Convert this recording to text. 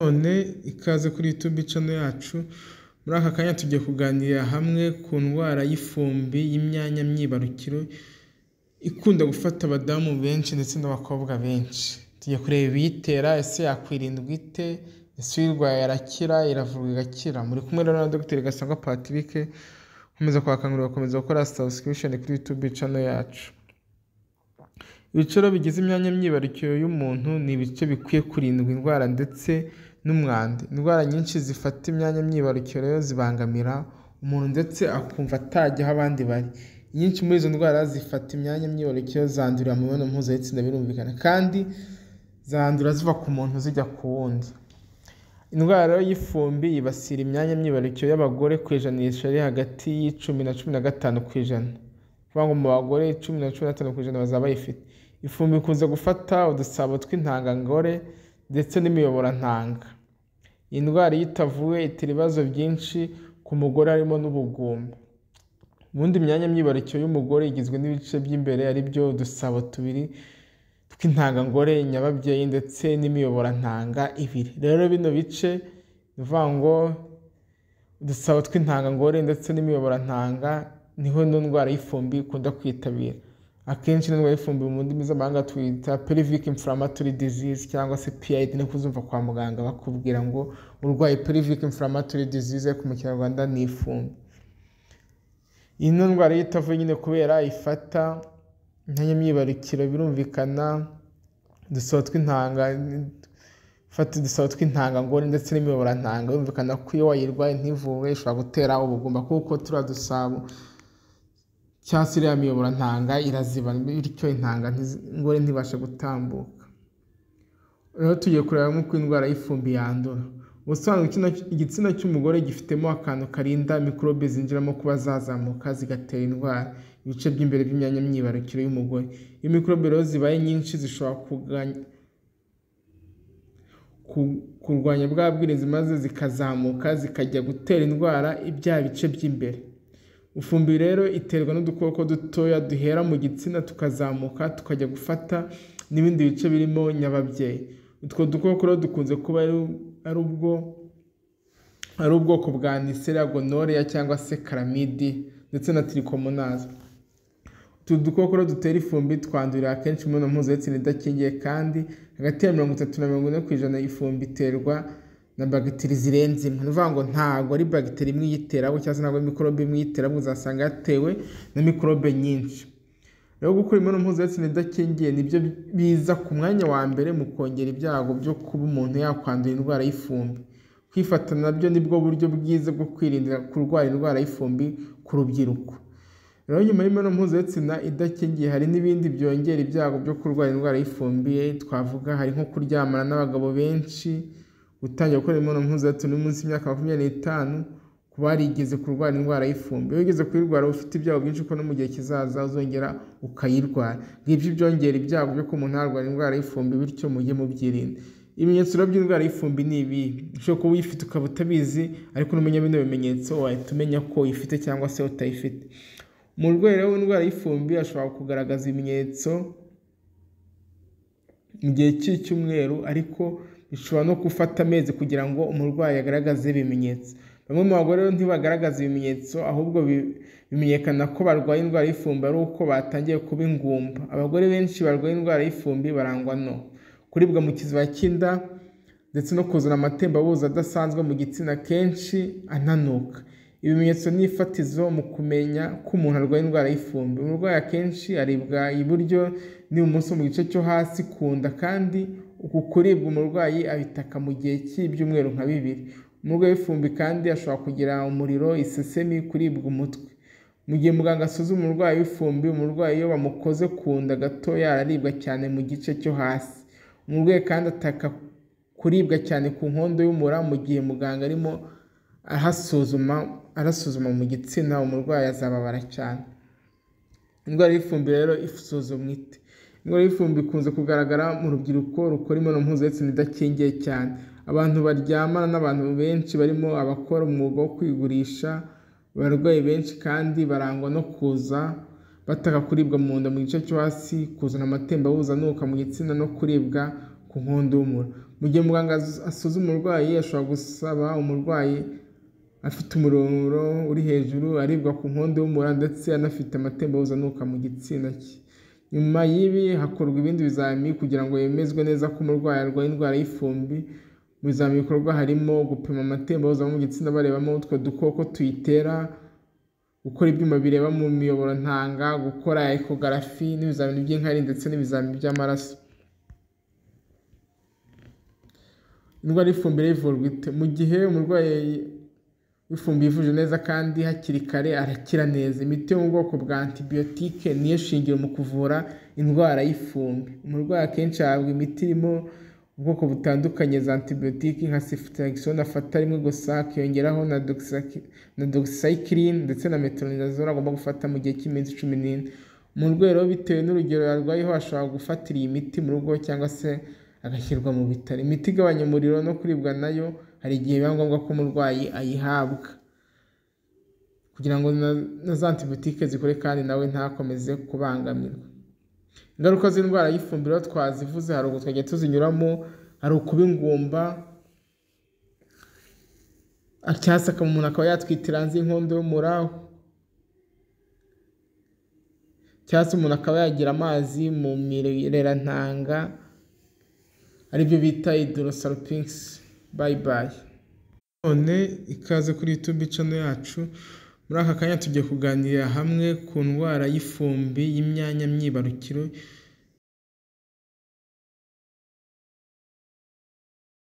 none ikaze kuri YouTube channel yacu, muri aka kanya tugiye kuganirira hamwe ku ndwara y'ifumbi y'imyanya myibarukiro, ikunda gufata abadamu benshi ndetse n'abakobwa benshi. Tugiye kureba iyitera, ese yakwirindwa ite, ese uyirwaye arakira, iravurwa igakira. Muri kumwe rero na Dr Gasangwa Patrick, nkomeza kubakangurira gukomeza gukora subscription kuri YouTube channel yacu. Ibiciro bigize imyanya myibarukiro y'umuntu ni ibice bikwiye kurindwa indwara ndetse n'umwanda. Indwara nyinshi zifata imyanya myibarukiro rero zibangamira umuntu ndetse akumva atajya aho abandi bari. Inyinshi muri izo ndwara zifata imyanya myibarukiro zandurira mu mibonano mpuzabitsina birumvikana kandi zandura ziva ku muntu zijya ku wundi. Indwara rero y'ifumbi yibasira imyanya myibarukiro y'abagore ku ijanisha riri hagati y'icumi na cumi na gatanu ku ijana. Ni ukuvuga ngo mu bagore cumi na cumi na gatanu ku ijana bazaba bayifite. Ifumbi ikunze gufata udusabo tw'intangangore ndetse n'imiyoborantanga. Iyi ndwara iyo itavuwe itera ibibazo byinshi ku mugore harimo n'ubugumba. Ubundi imyanya myibarukiro y'umugore igizwe n'ibice by'imbere ari byo udusabo tubiri tw'intangangore, inyababyeyi ndetse n'imiyoborantanga ibiri. Rero bino bice ni ukuvuga ngo udusabo tw'intangangore ndetse n'imiyoborantanga niho ino ndwara y'ifumbi ikunda kwitabira. Akenshi ino ndwara y'ifumbi mu ndimi z'amahanga tuyita pelvic inflammatory disease cyangwa se PID niko uzumva kwa muganga bakubwira ngo urwaye pelvic inflammatory disease ariko mu kinyarwanda ni ifumbi. Ino ndwara iyo itavuwe nyine kubera ifata imyanya myibarukiro birumvikana, udusabo tw'intanga ifata udusabo tw'intangangore ndetse n'imiyoborantanga birumvikana ko iyo wayirwaye ntivurwe ishobora gutera ubugumba kuko turiya dusabo cyangwa se iriya miyoborantanga irazibana bityo intangangore ntibashe gutambuka. Rero tugiye kureba nk'uko indwara y'ifumbi yandura. Ubusanzwe igitsina cy'umugore gifitemo akantu karinda mikorobe zinjiramo kuba zazamuka zigatera indwara ibice by'imbere by'imyanya myibarukiro y'umugore. Iyo mikorobe rero zibaye nyinshi zishobora kurwanya bwa bwirinzi maze zikazamuka zikajya gutera indwara bya bice by'imbere. Ifumbi rero iterwa n'udukoko dutoya duhera mu gitsina tukazamuka tukajya gufata n'ibindi bice birimo nyababyeyi. Utwo dukoko rero dukunze kuba ari ubwoko bwa Neisseria gonorrhea cyangwa se calamide ndetse na trichomonas. Utu dukoko rero dutera ifumbi twandurira akenshi mu mibonano mpuzabitsina idakingiye kandi hagati ya mirongo itatu na mirongo ine ku ijana y'ifumbi iterwa na bagiteri zirenze imwe. Ni ukuvuga ngo ntabwo ari bagiteri imwe iyitera ahubwo cyangwa se ntabwo ari mikorobe imwe iyitera ahubwo uzasanga yatewe na mikorobe nyinshi. Rero gukora imibonano mpuzabitsina idakingiye ni byo biza ku mwanya wa mbere mu kongera ibyago byo kuba umuntu yakwandura indwara y'ifumbi. Kwifata nabyo ni bwo buryo bwiza bwo kwirinda kurwara indwara y'ifumbi ku rubyiruko. Rero nyuma y'imibonano mpuzabitsina idakingiye hari n'ibindi byongera ibyago byo kurwara indwara y'ifumbi twavuga hari nko kuryamana n'abagabo benshi, gutangira gukora imibonano mpuzabitsina uri munsi y'imyaka makumyabiri n'itanu ku barigeze kurwara indwara y'ifumbi. Iyo wigeze kuyirwara uba ufite ibyago byinshi kuko no mu gihe kizaza uzongera ukayirwara. Ngibyo ibyongera ibyago byo kuba umuntu yarwara indwara y'ifumbi bityo mujye mubyirinda. Ibimenyetso rero by'indwara y'ifumbi ni ibi, ushobora kuba uyifite ukaba utabizi ariko numenya bino bimenyetso wahita umenya ko uyifite cyangwa se utayifite. Umurwayi rero w'indwara y'ifumbi ashobora kugaragaza ibimenyetso mu gihe cy'icyumweru ariko bishobora no gufata amezi kugira ngo umurwayi agaragaze ibimenyetso. Bamwe mu bagore rero ntibagaragaza ibimenyetso ahubwo bimenyekana ko barwaye indwara y'ifumbi ari uko batangiye kuba ingumba. Abagore benshi barwaye indwara y'ifumbi barangwa no kuribwa mu kiziba cy'inda ndetse no kuzana amatembabuzi adasanzwe mu gitsina kenshi ananuka. Ibimenyetso n'ifatizo mu kumenya ko umuntu arwaye indwara y'ifumbi. Umurwayi akenshi aribwa iburyo n'ibumoso mu gice cyo hasi ku nda kandi uku kuribwa umurwayi abitaka mu gihe cy'ibyumweru nka bibiri. Umurwayi w'ifumbi kandi ashobora kugira umuriro, isesemi, kuribwa umutwe. Mu gihe muganga asuzuma umurwayi w'ifumbi, umurwayi iyo bamukoze ku nda gatoya araribwa cyane mu gice cyo hasi. Umurwayi kandi ataka kuribwa cyane ku nkondo y'umura mu gihe muganga arimo arasuzuma mu gitsina, umurwayi azababara cyane. Indwara y'ifumbi rero isuzumwa ite? Indwara y'ifumbi ikunze kugaragara mu rubyiruko rukora imibonano mpuzabitsina idakingiye cyane. Abantu baryamana n'abantu benshi barimo abakora umwuga wo kwigurisha, abarwayi benshi kandi barangwa no kuza bataka kuribwa mu nda mu gice cyo hasi, kuzana amatembabuzi anuka mu gitsina no kuribwa ku nkondo y'umura. mu gihe muganga asuzuma umurwayi ashobora gusaba umurwayi afite umuriro uri hejuru aribwa ku nkondo y'umura ndetse anafite amatembabuzi anuka mu gitsina cye nyuma y'ibi hakorwa ibindi bizami kugira ngo hemezwe neza ko umurwayi arwaye indwara y'ifumbi mu bizami bikorwa harimo gupima amatembabuzi ava mu gitsina barebamo utwo dukoko tuyitera gukora ibyuma bireba mu miyoboro ntanga gukora ekogarafi n'ibizamini by'inkari ndetse n'ibizamini by'amaraso indwara y'ifumbire ivurwa ite mu gihe umurwayi w'ifumbi yivuje neza kandi hakiri kare arakira neza imiti yo mu bwoko bwa antibiyotike niyo shingiro mu kuvura indwara y'ifumbi umurwayi akenshi ahabwa imiti irimo ubwoko butandukanye za antibiyotike nka sifutakisoni afata rimwe gusa akiyongeraho na dogisaki- na dogisayikirine ndetse na metoronidazole agomba gufata mu gihe cy'iminsi cumi n'ine mu rwego bitewe n'urugero yarwayeho ashobora gufatira iyi miti mu rugo cyangwa se agashyirwa mu bitaro imiti igabanya umuriro no kuribwa nayo hari igihe biba ngombwa ko umurwayi ayihabwa kugira ngo na- na za antibiyotike zikore kandi nawe ntakomeze kubangamirwa ingaruka z'indwara y'ifumbiro twazivuze haruguru twajya tuzinyuramo hari ukuba ingumba cyangwa se akaba- umuntu akaba yatwitira hanze y'inkondo y'umura cyangwa se umuntu akaba yagira amazi mu mirerantanga aribyo bita idorosalopingisi bayibayi none ikaze kuri YouTube channel yacu muri aka kanya tugiye kuganirira hamwe ku ndwara y'ifumbi y'imyanya myibarukiro